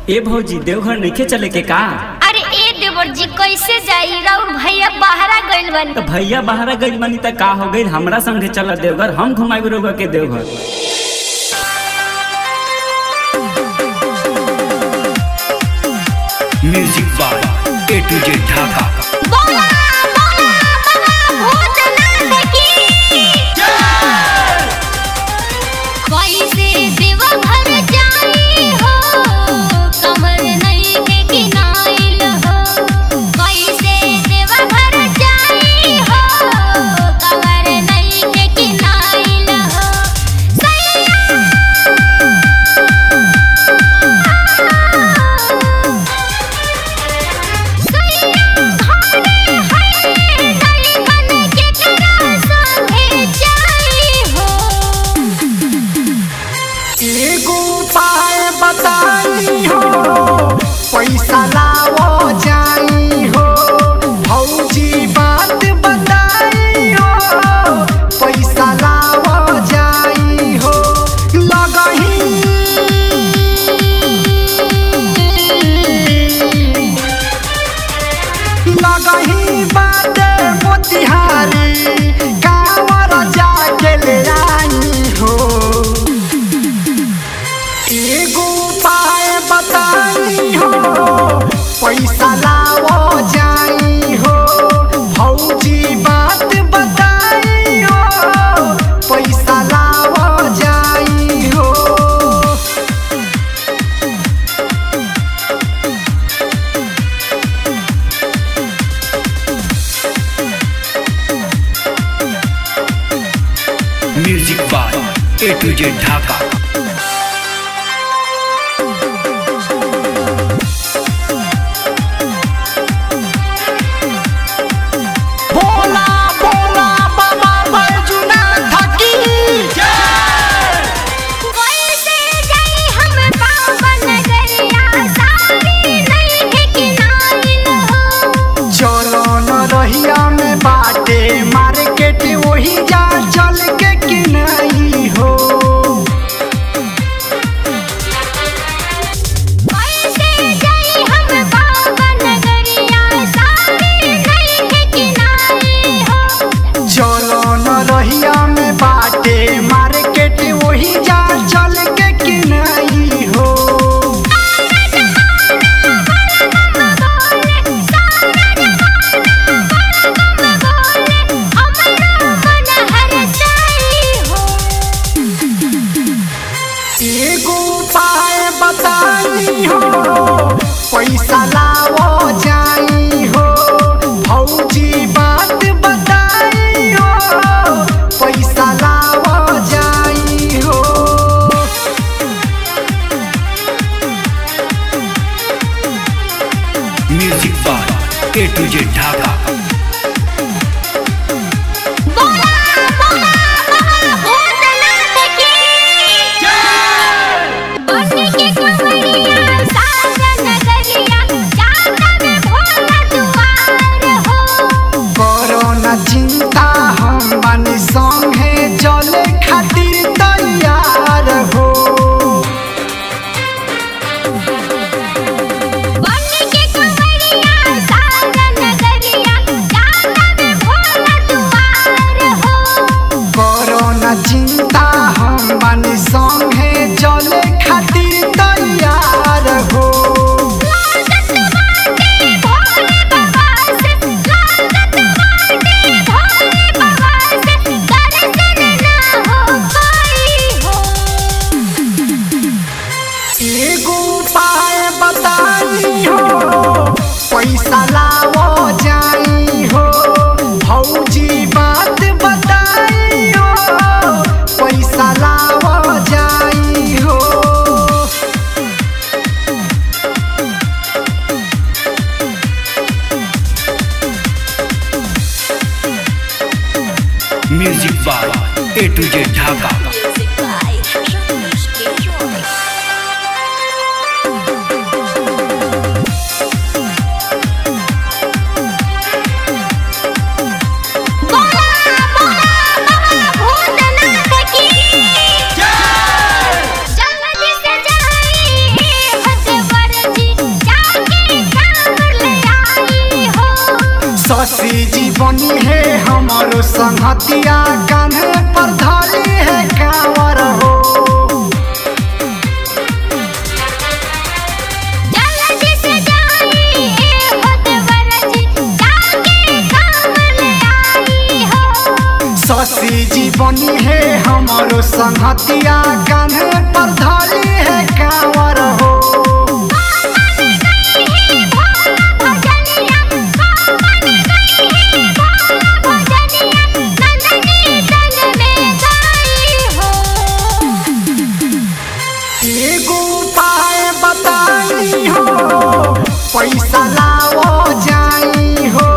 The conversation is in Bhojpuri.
ए भौजी देवघर नइखे चले के का अरे ए देवर जी कैसे जाई राउर भैया बाहरा गइल बन तो भैया बाहर गइल बानी त का हो गइल हमरा संगे चल देवघर हम घुमाई रोगा के Deoghar music by A to Z Dhaka बोला बोला बाबा भूतनाथ की कैसे देवघर जाई हो कमर नहीं के किनाइल हो कैसे देवघर जाई हो कमर नहीं के किनाइल हो सैया एगो उपाय बताई हो पैसा लावो जाई हो भौजी बात बताई हो पैसा लावो जाई हो लगही लगही बाटे मोतिहारी कांवर जाके ले आई हो एगो उपाय बताई हो पैसा लावो जाई हो भौजी बात बताई हो पैसा लावो जाई हो music by A to Z Dhaka बोला बोला बाबा बैजुनाथ की कैसे जाई हम पावन गरिया सारी नहीं के किनाइल हो चलो न रहिया में बाटे मार्केट वही जा चल के किनाई हो कैसे जाई हम पावन गरिया सारी नहीं के किनाइल हो चलो न रहिया में बाटे मार्केट वही जा चल के किनाई हो एगो उपाय बताई हो पैसा लावो जाई हो भौजी बात बताई हो पैसा लावो जाई हो music by A to Z Dhaka करो न चिंता हम बनी संगे चले खातिर तैयार हो करो न चिंता हम बनी संगे चले खातिर तैयार हो एगो उपाय बताई हो पैसा लावो जाई हो भौजी बात बताई हो पैसा लावो जाई हो music by A to Z Dhaka जल्दी से जाई शशि जी बनी है हमारो संहतिया कान्हे पर धरी है कांवर हो जल्दी से जाई ए भटवर जी जाके काम ले आई हो शशि जी बनी है हमारो संहतिया कान्हे पर धरी है कांवर हो एगो उपाय बताई हो पैसा लाओ जाई हो